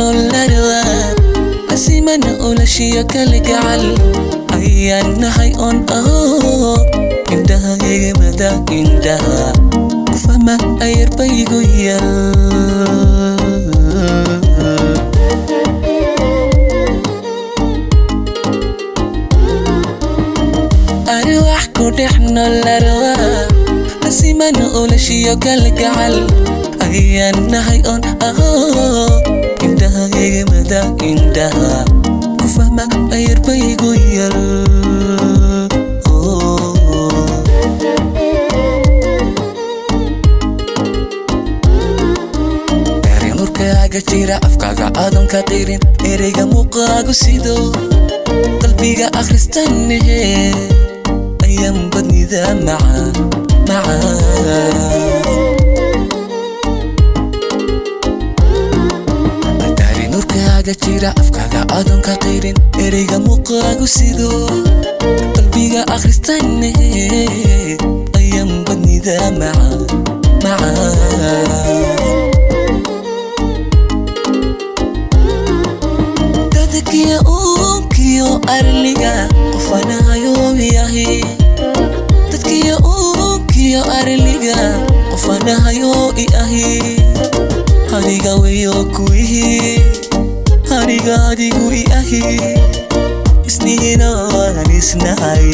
nool larwaa asimana ulashiyo kalgacal ayaan nahay on aho indhaha egemada indhaha kufama ayarbaygu yal arwax ku dhex nool larwaa asimana ulashiyo kalgacal ayaan nahay on aho indhaha egemada indhaha kufama ayarbaygu yal nurkaaga jira afkaaga aadan ka qirin ereyga muuqaagu sido qalbiga akhristanehe ayaan badnida macaan macaan daari nurkaaga jira afkaaga aadan ka qirin ereyga muuqaagu sido qalbiga akhristanehe ayaan badnida macaan macaan dadkiya uunkiyo arliga qofanahayo yahi dadkiya uunkiyo arliga qofanahayo i ahi haniga weyo kuihi haniga adigu i ahi isnihina waan isnahay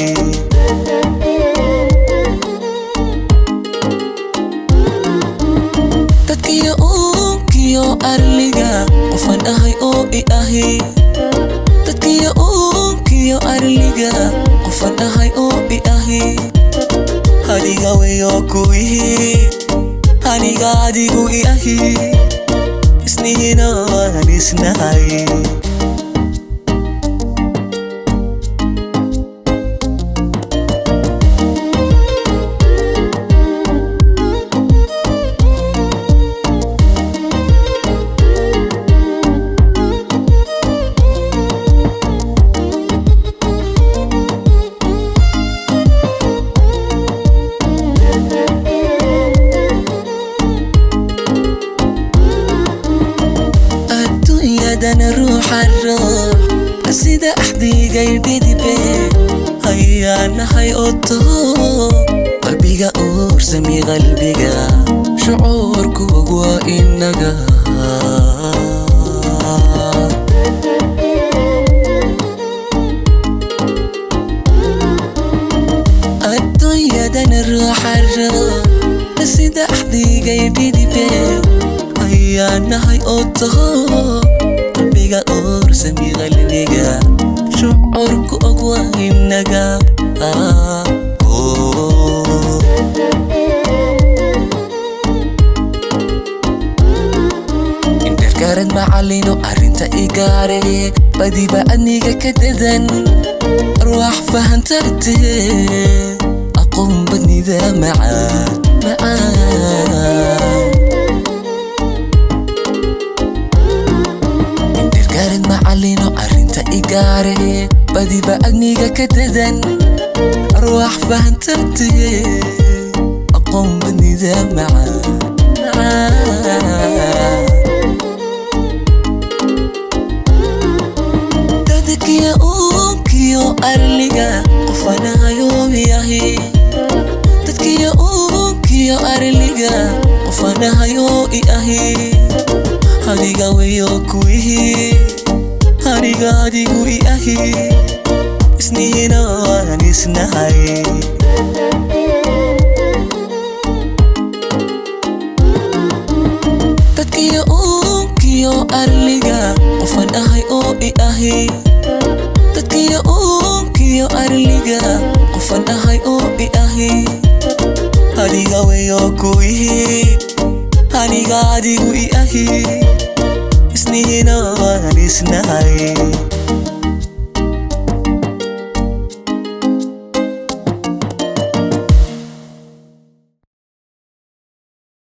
dadkiya uunkiyo arliga qofan ahay oo i ahi dadkiya uunkiyo arliga qofan ahay oo i ahi haniga weyo kuihi haniga adigu i ahi isnihina waan isnahay adduunyadana ruuxa ruux sida axdigay dhidibe hayaanahay oto qalbiga uursami qalbiga shucuurkuog waa inaga adduunyadana ruuxa ruux sida axdigay dhidibe ayaanahay oto qalbiga uursami qalbiga shucuurku og waa inaga indhergarad macalino arrinta igaare badiba adniga ka dadan arwaax fahantarte aqoon badnida macaan macaan indhergarad macalino arrinta igaare badiba adniga ka dadan arwaax fahantarte aqoon badnida macaan macaan dadkiya uunkiyo arliga qofanahayo yahi dadkiya uunkiyo arliga qofanahayo i ahi haniga weyo kuihi haniga adigu i ahi isnihina waan isnahay dadkiya uunkiyo arliga qofan ahay oo i ahi dadkiya uunkiyo arliga qofan ahay oo i ahi haniga weyo kuihi haniga adigu i ahi isnihina waan isnahay